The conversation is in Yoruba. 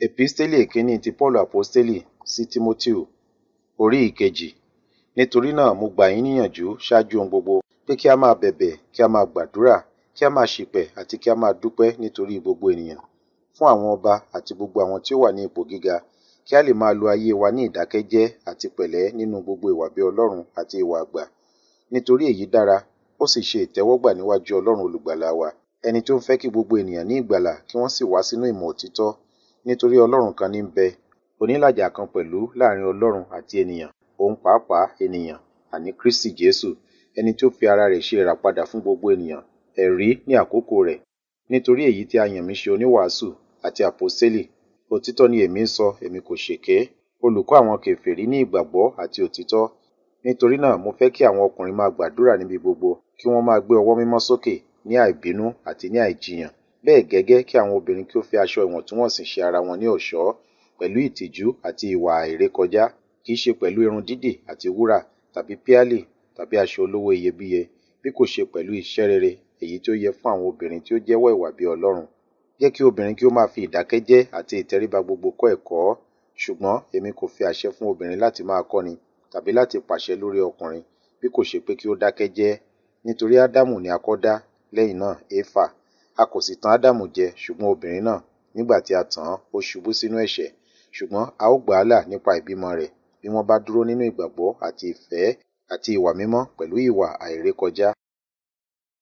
Episteli ìkíní ti Paulu Aposteli sí Tímótèù orí ìkejì. Nítorí náà mo gbà yín níyànjú ṣáájú ohun gbogbo pé kí a máa bẹ̀bẹ̀, kí a máa gbàdúrà, kí a máa ṣìpẹ̀ àti kí a máa dúpẹ́ nítorí gbogbo ènìyàn, fún àwọn ọba àti gbogbo àwọn tí ó wà ní ipò gíga, kí a lè máa lo ayé wa ní ìdákẹ́jẹ́ àti pẹ̀lẹ́ nínú gbogbo ìwà bí Ọlọ́run àti ìwà àgbà. Nítorí èyí dára, ó sì ṣe ìtẹ́wọ́gbà níwájú Ọlọ́run olùgbàlà wa, ẹni tí ó ń fẹ́ kí gbogbo ènìyàn ní ìgbàlà kí wọ́n sì wá sínú ìmọ̀ òtítọ́. Nítorí Ọlọ́run kan ní ń bẹ, onílàjà kan pẹ̀lú láàrin Ọlọ́run àti ènìyàn, òun pàápàá ènìyàn, àní Kristi Jesu, ẹni tí ó fi ara rẹ̀ ṣe ìràpadà fún gbogbo ènìyàn, ẹ̀rí ní àkókò rẹ̀. Nítorí èyí tí a yàn mí ṣe oníwàásù àti àpọ́stélì, òtítọ́ ni èmi ń sọ, èmi kò ṣèké, olùkọ́ àwọn kèfèrí ní ìgbàgbọ́ àti òtítọ́. Nítorí náà mo fẹ́ kí àwọn ọkùnrin máa gbàdúrà níbi gbogbo, kí wọ́n máa gbé ọwọ́ mímọ́ sókè ní àìbínú àti ní àìjiyàn. Bẹ́ẹ̀ gẹ́gẹ́ kí àwọn obìnrin kí ó fi aṣọ ìwọ̀ntúnwọ̀nsì ṣe ara wọn ní ọ̀ṣọ́, pẹ̀lú ìtìjú àti ìwà àìrékọjá, kì í ṣe pẹ̀lú irun dídì àti wúrà tàbí píálì tàbí aṣọ olówó iyebíye, bí kò ṣe pẹ̀lú iṣẹ́ rere èyí tí ó yẹ fún àwọn obìnrin tí ó jẹ́wọ́ ìwà bí Ọlọ́run. Jẹ́ kí obìnrin kí ó máa fi ìdákẹ́jẹ́ àti ìtẹríba gbogbo kọ́ ẹ̀kọ́, ṣùgbọ́n èmi kò fi àṣẹ fún obìnrin láti máa kọ́ni tàbí láti pàṣẹ lórí ọkùnrin, bí kò ṣe pé kí ó dákẹ́ jẹ́. Nítorí Ádámù ni a kọ́ dá, lẹ́yìn náà Éfà. A kò sì tan Ádámù jẹ, ṣùgbọ́n obìnrin náà, nígbà tí a tàn án, ó ṣubú sínú ẹ̀ṣẹ̀. Ṣùgbọ́n a ó gbà á là nípa ìbímọ rẹ̀, bí wọ́n bá dúró nínú ìgbàgbọ́ àti ìfẹ́ àti ìwà mímọ́ pẹ̀lú ìwà àìrékọjá.